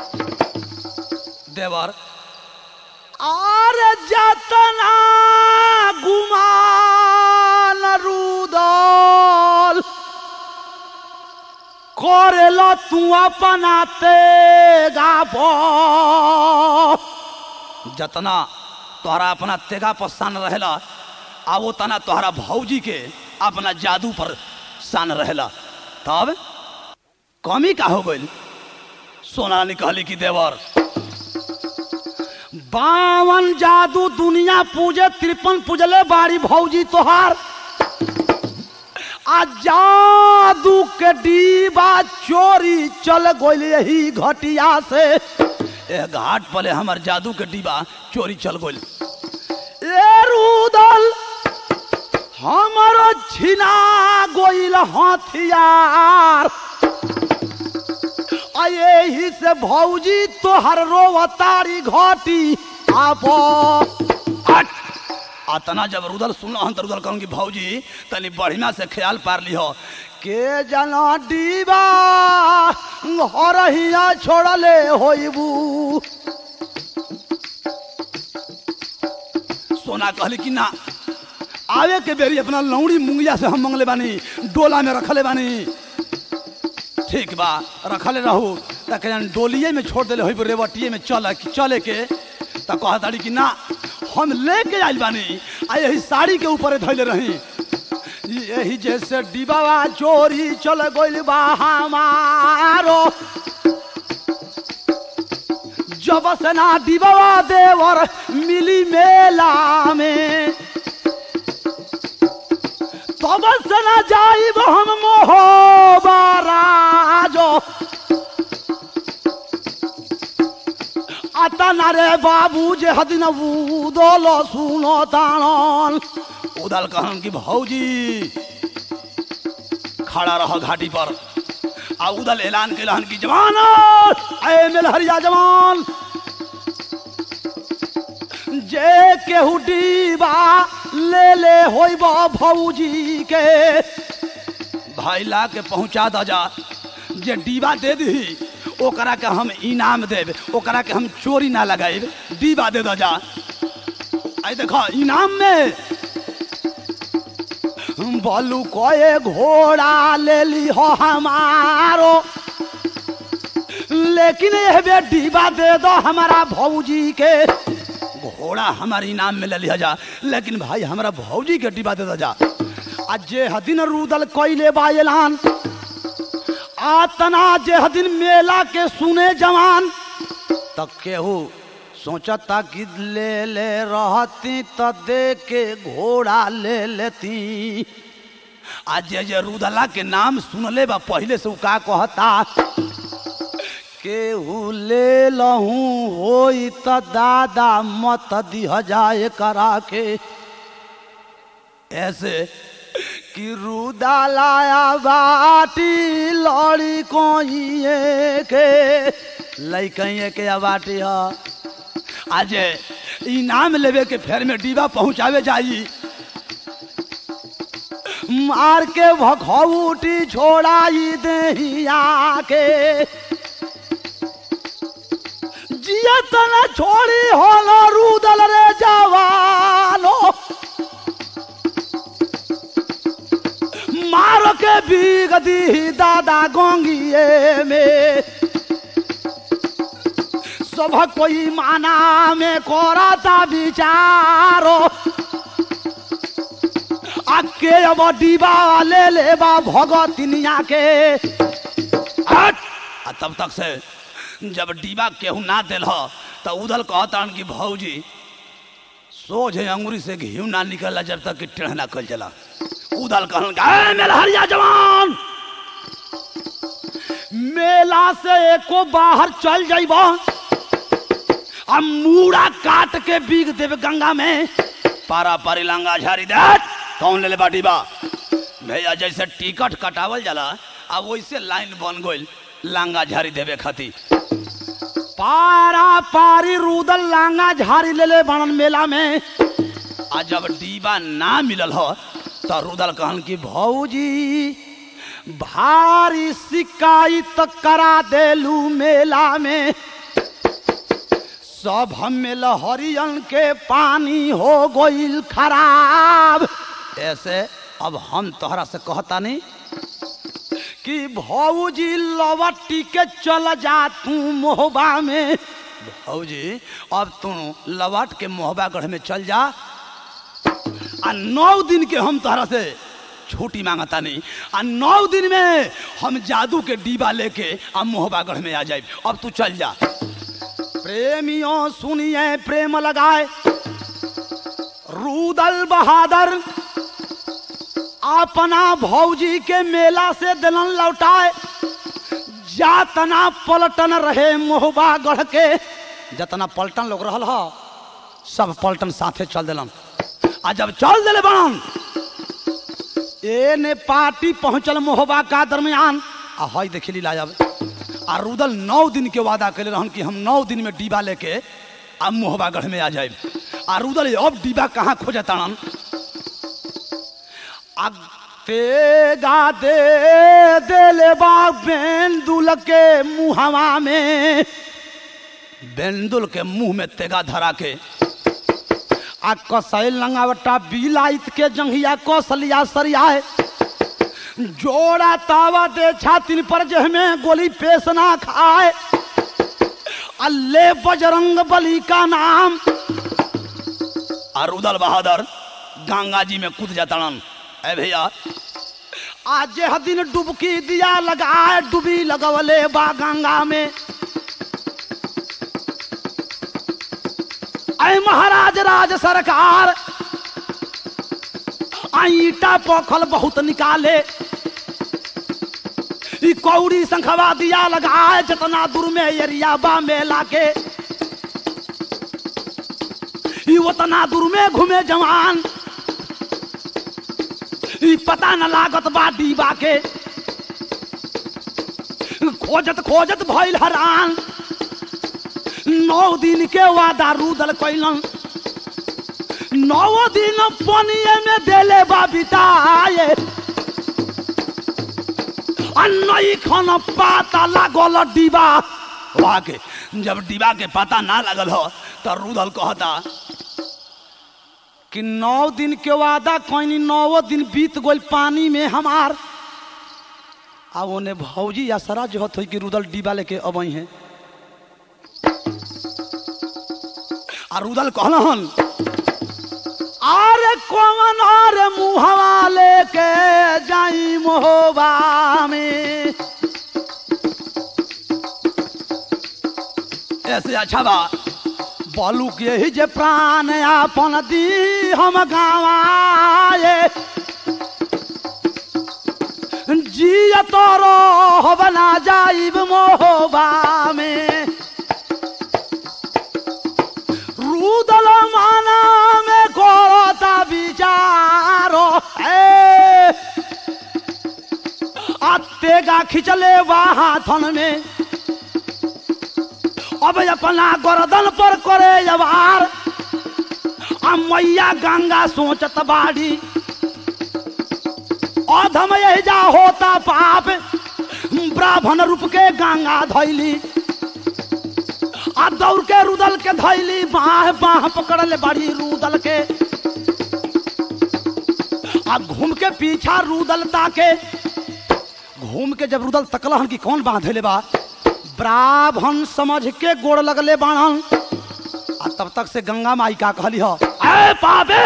देवर अरे जतना गुमान रुदल करेल तू अपना तेगा पर जतना तोहरा अपना तेगा पर सान रहेला आ वो तना तोहरा भौजी के अपना जादू पर सान रहेला तब कमी का हो गई सोना रानी कहली कि देवर बावन जादू दुनिया पूजे तिरपन पूजले बाड़ी भौजी तोहार आ जादू के डीबा चोरी चल गइल यही घटिया से ए घाट पले हमर जादू के डिब्बा चोरी चल गइल ए रुदल हमरो छिना गइल हथियार आ यही से भौजी तोहर रोवतारी घटी आप हट अतना जब रुदल सुनल हन त रुदल कहन कि भौजी तनी बढ़िया से ख्याल पार लिहो के जना डीबा हरहिया छोड़ले होइबू सोना कहली कि ना आवे के बेरी अपना लौड़ी मुंगिया से हम मंगले बानी डोला में रखले बानी ठीक बा रखले रहू त कहन डोलिए में छोड़ देले होइबू रेवटिए में चल चले के त कहा ताड़ी कि ना हम लेके आइल बानी आ यही साड़ी के ऊपर धैले रही यही जैसे डिबावा चोरी चल गइल बा हमारो जब से ना डिबावा देवर मिली मेला में तब से ना जाइब हम मोहबाराजो आता ना रे बाबू जे हदिन उदल सुनो ताणन उदल कहन कि भौजी खड़ा रह घाटी पर आ उदल ऐलान कैलहन कि जवान ए मेलहरिया जवान जे केहू डीबा ले ले होइब भौजी के भाई ला के पहुंचा द जा जे डीबा दे दी ओकरा के हम इनाम देब ओकरा के हम चोरी ना लगाइब डीबा दे द जा आई देखो इनाम में बोलू कोए घोड़ा ले ली हो हमारो लेकिन यह बे डीबा दे दो हमारा भौजी के घोड़ा हमारे इनाम में ले लिया जा लेकिन भाई हमारा भौजी के डिब्बा दे दो जा आज जे हदिन रुदल कैले बा ऐलान आतना जे हदिन मेला के सुने जवान तब केहू सोचता कि ले ले रहती त दे के घोड़ा ले लेती आज जे जे रुदला के नाम सुनले बा पहले से उ का कहता केहू ले लहूं होई त दादा मत दिह जाए करा के ऐसे कि रुदा लाया बाटी लड़ी कोइए के लइकइए के बाटी ह आज इनाम लेवे के फेर में डिब्बा पहुंचावे जाई मार के भखौटी छोड़ाई देहिया के जियत न छोड़ी होलो रुदल रे जवानो मार के बीग दी दादा गोंगिए में सब कोई माना में कोराता विचारो आके अब डिबा ले ले बा भगतिनिया के हट आ तब तक से जब डिब्बा केहू ना दिल तो उधल कहता कि भौजी सोझे अंगुरी से घी ना निकला जब तक कि टेढ़ ना कल चला उधल कहन "ए, मेलहरिया जवान मेला से एको बाहर चल जाइब आ मूड़ा काट के बीग देवे गंगा में पारा पारी लांगा झारी दे कौन ले ले बाटी बा भैया जैसे टिकट कटावल जाला आ वैसे लाइन बन गइल लांगा झारी देवे खातिर पारा पारी रूदल लांगा झारी ले ले बनन मेला में आ जब डीबा ना मिलल हो तो रुदल कहन कि भौजी भारी शिकायत करा देलू मेला में सब हमें लहरियन के पानी हो गईल खराब ऐसे अब हम तोहरा से कहता नहीं कि भौजी लवटी के चल जा तू मोहबा में भौजी अब तू लवट के मोहबा गढ़ में चल जा आ नौ दिन के हम तोहरा से छुट्टी मांगता नहीं आ नौ दिन में हम जादू के डीबा लेके आ मोहबागढ़ में आ जाए अब तू चल जा प्रेमियों सुनिए प्रेम लगाए रूदल बहादुर अपना भौजी के मेला से दिलन लौटाए जातना पलटन रहे मोहबा गढ़ के जतना पलटन लोग रहल ह सब पलटन साथे चल दिलन आ जब चल दिले बनन ए ने पार्टी पहुंचल मोहबा का दरमियान आ हई देखली लाजब आ रुदल नौ दिन के वादा कैले रहन कि हम नौ दिन में डीबा लेके आ मोहबा गढ़ में आ जाए आ रुदल अब डीबा कहाँ खोजे ताड़न आ तेगा दे देले बा बेंदुल के मुहवा में बेंदुल के मुंह में तेगा धरा के आ कसैल लंगावटा बिलाइत के जंघिया कौशलिया सरियाए जोड़ा तावा दे छातिन पर जहमे गोली पेश ना खाए अल्ले बजरंग बली का नाम और उदल बहादुर गंगा जी में कूद जाताड़न ए भैया आज यह दिन डुबकी दिया लगाए डुबी लगवले बा गंगा में ऐ महाराज राज सरकार आ ईटा पोखल बहुत निकाले ई कौड़ी संखवा दिया लगाए जितना दूर में एरिया बा मेला के ई उतना दूर में घूमे जवान ई पता न लागत बा डीबा के खोजत खोजत भइल हरान नौ दिन के वादा रूदल कैलन नौ दिन पनिए में देले बा बिताए अन्नई खन पाता लागल डिबा वहाँ के जब डिबा के पता ना लगल हो तो रूदल कहता कि नौ दिन के वादा कोई नौ दिन बीत गई पानी में हमार आ ओने भौजी या सरा जो होत होई कि रुदल डिबा लेके अबई है आ रुदल कहलन अरे कौन और मुहवा लेके जाई मोहबा में ऐसे अच्छा बा बोलू के ही जे प्राण आपन दी हम गावाए जिय तोरो बना जाइब मोहबा में रुदल माना में करता विचारो ए अत्तेगा खिंचले बा हाथन में अब अपना गर्दन पर करे जवार आ मैया गंगा सोचत बाड़ी अधम यही जा होता पाप ब्राह्मण रूप के गंगा धैली आ दौड़ के रुदल के धैली बाह बाह पकड़ ले बड़ी रुदल के आ घूम के पीछा रुदल ताके घूम के जब रुदल तकलहन कि कौन बांधले बा ब्राह्मण समझ के गोड़ लगले बाणन आ तब तक से गंगा माई का कहली हो ए पापे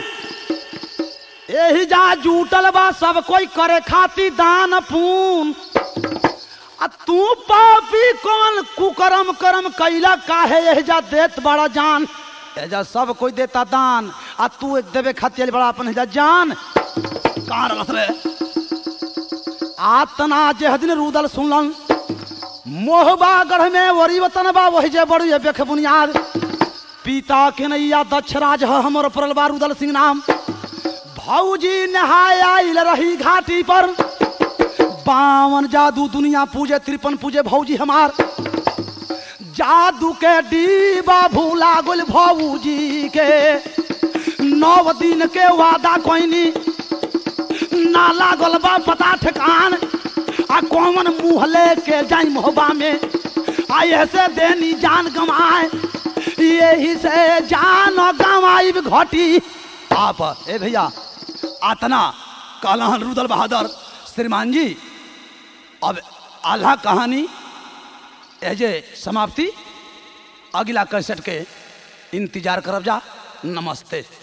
एही जा जूटल बा सब कोई करे खाती दान पून आ तू पापी कौन कुकरम करम कैला काहे एजा देत बड़ा जान एजा सब कोई देता दान आ तू देवे खातिर बड़ा अपन एजा जान कहाँ रखत रे आतना जेह दिन रुदल सुनलन मोहबा गढ़ में वरी वतन बा वही जे बड़ी बेख बुनियाद पिता के नैया दक्ष राज ह हमर परल बारूदल सिंह नाम भौजी नहाय आइल रही घाटी पर बावन जादू दुनिया पूजे त्रिपन पूजे भौजी हमार जादू के डीबा भूला गुल भौजी के नौ दिन के वादा कोइनी ना लागल बा पता ठिकान आ कौन मुँह लेके जाई मोहबा में आ ऐसे देनी जान गमाए यही से जान गमाई घटी आप ए भैया आतना कहलहन रुदल बहादुर श्रीमान जी अब आल्हा कहानी एजे समाप्ति अगला कैसेट के इंतजार करब जा नमस्ते